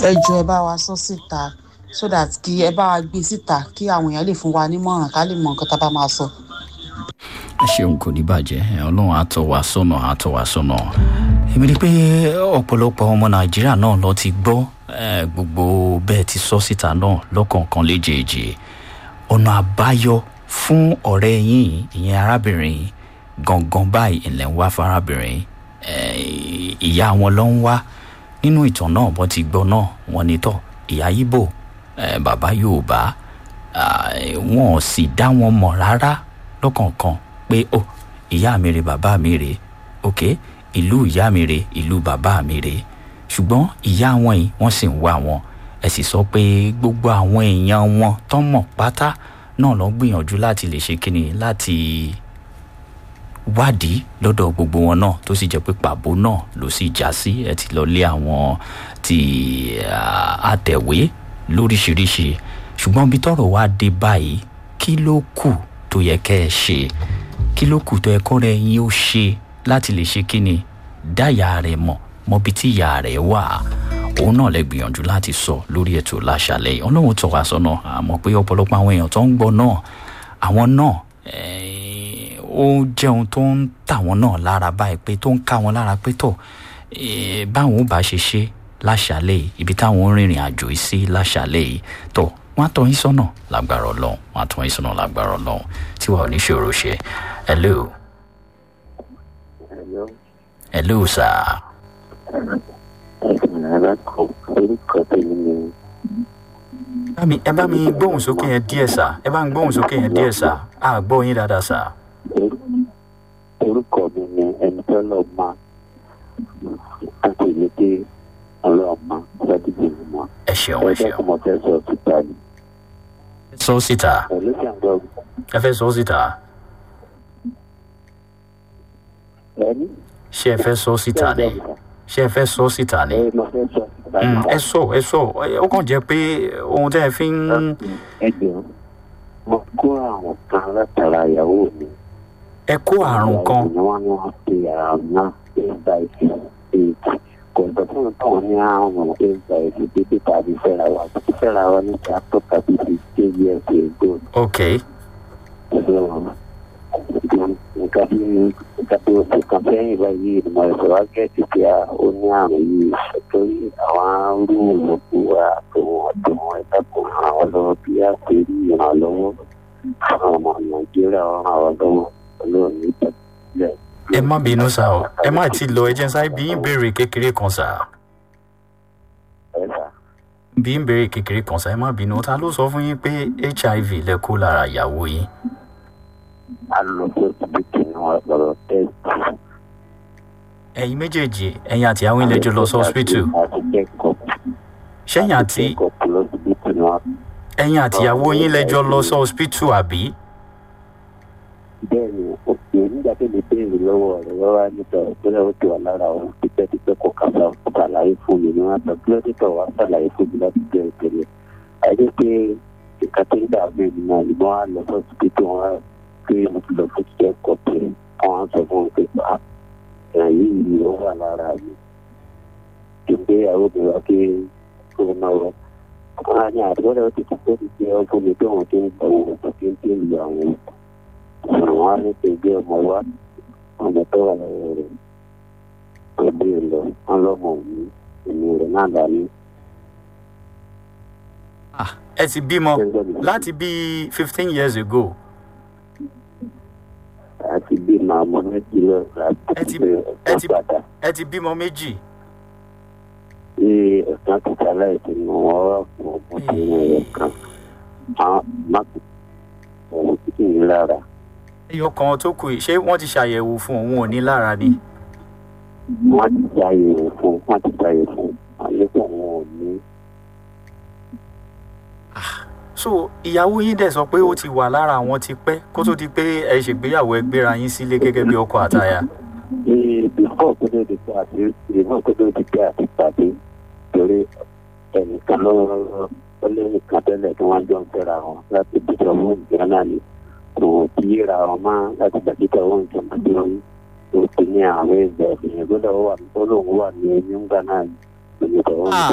ẹ jọ ẹ bá wa sọ síta so that kí ẹ bá wa gbé síta kí àwọn èèyàn lè fún wa nímọ̀ràn ká lè mọ nǹkan tá a bá máa sọ. ẹ ṣeun kò ní bàjẹ́ ẹ, ọlọ́run á tọ́ wa sọ́nà á tọ́ wa sọ́nà èmi ni pé ọ̀pọ̀lọpọ̀ ọmọ nàìjíríà náà lọ ti gbọ́ ẹ, gbogbo bẹ́ẹ̀ ti sọ síta náà lọ́kọ̀ọ̀kan léjèèjì ọ̀nà àbáyọ fún ọ̀rẹ́ yín ìyẹn arábìnrin yìí gangan báyìí ilẹ̀ ń wá fárábìnrin ẹ, ìyá wọn ló ń wá nínú ìtàn náà bọ́n ti gbọ́ náà wọ́n ní tọ́ ìyá ibo ẹ, bàbá yorùbá ah, wọn ò sì dá wọn mọ̀ rárá lọ́kọ̀ọ̀kan pé ó ìyá mi rè bàbá mi rè ok ìlú ìyá mi rè ìlú bàbá mi rè ṣùgbọ́n ìyá wọn yìí wọ́n sì ń wá wọn ẹ sì sọ pé gbogbo àwọn èèyàn wọn tán mọ̀ pátá náà ló ń gbìyànjú láti lè ṣe kíni láti wádìí lọ́dọ̀ gbogbo wọn náà tó sì jẹ́ pé pàbó náà ló sì já sí ẹ ti lọ lé àwọn ti ah, àtẹ̀wé lóríṣiríṣi ṣùgbọ́n bí tọ́rọ̀ wá dé báyìí kí ló kù tó yẹ kẹ́ ẹ ṣe kí ló kù tó yẹ kọ́ rẹ̀ yín ó ṣe láti lè ṣe kí ni dá ìyá rẹ̀ mọ̀ mọ́bi tí ìyá rẹ̀ wà òun náà lè gbìyànjú láti sọ lórí ètò láṣàlẹ̀ yìí ọlọ́run tọ́ wa sọ́nà àmọ́ pé ọ̀pọ̀lọpọ̀ àwọn èèyàn tó ń gbọ́ náà àwọn náà eh, ó jẹ́ ohun tó ń tà wọ́n náà lára báyìí pé tó ń ká wọn lára pé tọ̀ eh, báwọn ò bá ṣe ṣe láṣàlẹ̀ yìí ibi táwọn ń rìnrìn àjò yìí sí láṣàlẹ̀ yìí tọ̀ wọ́n á tọ́ yín sọ́nà lágbára ọlọ́run wọ́n á tọ́ yín sọ́nà lágbára ọlọ́run tí wàá oníṣòro ṣe hello Hello. hello sir Ẹ̀sìn alákọ̀ orúkọ tèmi ni bá mi ẹ bá mi gbóhùn sókè yẹn díẹ̀ sà ẹ bá ń gbóhùn sókè yẹn díẹ̀ sà á gbọ́ yín dáadáa sà orúkọ mi ni ẹni tó lọ ma àti ìlú pé ọlọ́ọ̀ma sádìgbò mi mọ́. ẹ ṣeun ẹ Ẹgbẹ́ ṣeun kò mọ̀ fẹ́ sọ síta ni. sọ síta Pẹ̀lú ṣàǹgbọ́ ẹ fẹ́ sọ síta ẹni. ṣé ẹ fẹ́ sọ síta ni ṣé ẹ fẹ́ sọ síta ni Ẹ mọ̀ fẹ́ sọ síta Mm, ni. ẹ sọ ẹ sọ ẹ- ó kàn jẹ́ pé ohun tẹ́ ẹ fi ń Ẹgbẹ̀rún. Mo kó àwọn kan látara ìyàwó mi. ẹ kó àrùn kan Ni wọ́n ní wọ́n pe àrùn náà eight by eight. Kò gbọ́ fún táwọn ní àrùn eight by eight bíbí tàbí fẹ́ra wa. Títí fẹ́ra wa ní chapter tàbí fifteen years ago. ok nǹkan bí nǹkan bí oṣù kan sẹ́yìn báyìí ni mo ṣe wá gẹ̀ẹ́sì pé a ó ní àrùn yìí torí àwọn arú òkú wa àtòwọn àtòwọn ẹ̀dàkùn àwọn lọ́wọ́ bí a ṣe rí ìrànlọ́wọ́ fún ọmọ nàìjíríà ọ̀ràn àwọn lọ́wọ́ olóòní ìtẹ̀sílẹ̀. ẹ má bínú sá o ẹ má ti lọ ẹ jẹ́ n sáré bí ń béèrè kékeré kan sá ẹ̀dà bí ń béèrè kékeré kan sá ẹ má bínú ta ló sọ fún yín pé hiv lẹ kó lára ìyàwó yín a lọ sí ọsibítù ní wọn lọ́rọ̀ tẹ́sítì. ẹ̀yin méjèèjì ẹ̀yin àti àwọn ilé jọ lọ sí hospital àti kẹ́kọ̀ọ́ ṣẹ́yìn àti kẹ́kọ̀ọ́ lọ́sibítù ní wọn. ẹ̀yin àti ìyàwó yín lẹ́jọ́ lọ sí hospital àbí bẹ́ẹ̀ ni ó pè é nígbà tó lè béèrè lọ́wọ́ rẹ̀ lọ́wọ́ nípa ìpínlẹ̀ ó ti wà lára òun tipẹ́tipẹ́ kò kà sá ṣàlàyé fún mi ni wọ́n sọ kí ló dé tọ̀ wá ṣàlàyé fún mi láti bẹ̀rẹ̀ tẹ̀lé àyè pé ìka tó ń dà mí ni náà ni wọ́n á lọ sọ sí pé wọ́n á pé mo ti lọ fún kíkẹ́ kọ̀ pé wọ́n á sọ fún mi pé pa ẹ̀yìn yìí ni ó wà lára mi ìgbéyàwó mi wá pé kó náà wọ́n á ní àdúgbò rẹ̀ ó ti kú pé ó ti ṣe ọ́ fún mi pé wọ́n ti ń gbọ́ òun tó ti ń dé ìlú àwọn àwọn á ní pé gbé ọmọ wa ọmọ tó wà lọ́wọ́ rẹ̀ tó gbé e lọ wọn lọ́mọ mi èmi rẹ̀ náà dání. Ah, ẹ ti bímọ láti bíi fifteen years ago àti bí màmú méjì lọ Ẹ ti- láti ẹ ti- padà ẹ ti bímọ méjì tí ẹ̀sán ti sálẹ̀ tí mo wọ́n fún ọmọdé rẹ̀ kan àwọn máàkì òun tí kì í lára ẹyọ kan tó kù yìí ṣé wọ́n ti ṣàyẹ̀wò fún òun ò ní lára ni wọ́n ti ṣàyẹ̀wò fún wọ́n ti ṣàyẹ̀wò fún àlékún òun ò ní. so ìyàwó yín dẹ̀ sọ pé ó ti wà lára àwọn ti pẹ́ kó tó di pé ẹ ṣègbéyàwó ẹ gbéra yín sílé gẹ́gẹ́ bí ọkọ àtaya ní bífọ̀ kó tó di pé àti bífọ̀ kó tó di pé àti pàdé torí ẹnìkan ló ó lé nìkan tẹ́lẹ̀ tí wọ́n jọ ń fẹ́ra wọn láti bíjọ owó ìgbà náà ni kò tí ì ra wọn mọ́ láti gbàgbé owó ìjọba tí wọ́n tó ti ní àwọn ẹgbẹ́ ìgbìyànjú gbọ́dọ̀ wà ó lóun wà ní ẹni ńgbà náà ní ìjọba owó